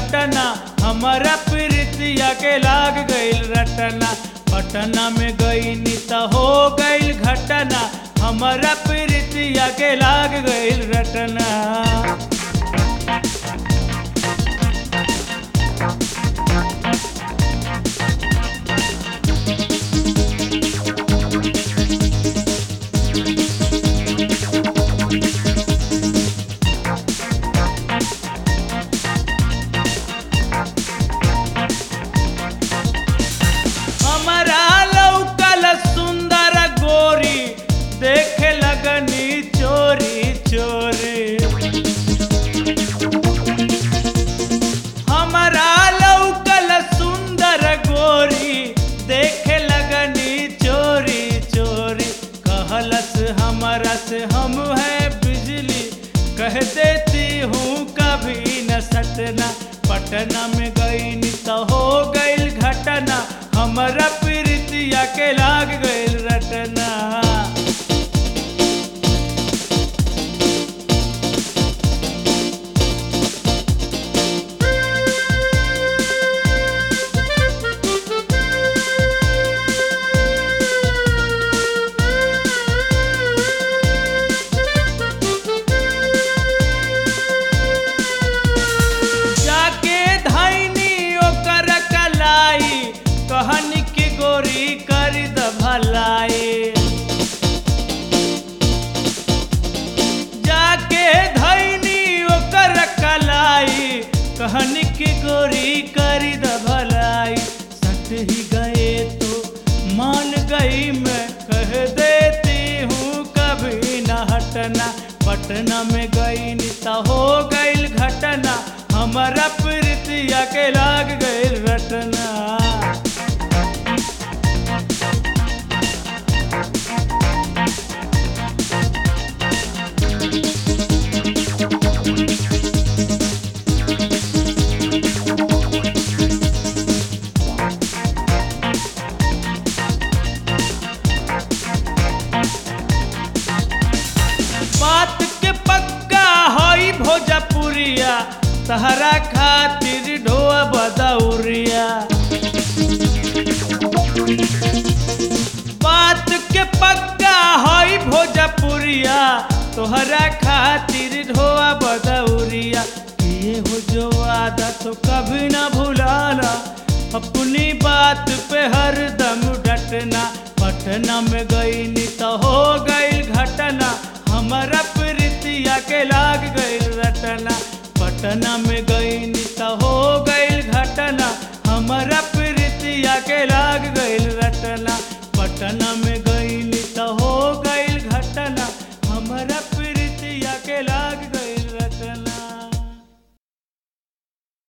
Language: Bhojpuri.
घटना हमारा प्रीतिया के लाग गईल रटना पटना में गई त हो गईल घटना हमारा प्रीतिया के लाग गईल रटना हमारा लौकल सुंदर गोरी देखे लगनी चोरी चोरी हमारा लौकल सुंदर गोरी देखे लगनी चोरी चोरी कहलस हमारा से हम है बिजली कह देती हूँ कभी न सटना पटना में गई तो हो गईल घटना हमारा प्रीतिया के लाग गईल रटना जाके धैनी ओकर कलाई कहनी की गोरी कर द भलाई जाके धैनी ओकर कलाई कहनी की गोरी कर द भलाई सट ही गए तो मान गई मैं कह देती हूँ कभी न हटना पटना में गई तो हो गईल घटना हमारा प्रीतिया के लाग गईल रटना बात के पक्का हई भोजपुरिया तहरा खातिर ढोआ बदौरिया बात के पक्का हई भोजपुरिया तोहरा खातिर ढोआ बदौरिया किए हो जो वादा तो कभी ना भुलाना अपनी बात पे हर दम डटना पटना में गई तो हो गई घटना हमारा प्रीतिया के लाग गई रटना पटना में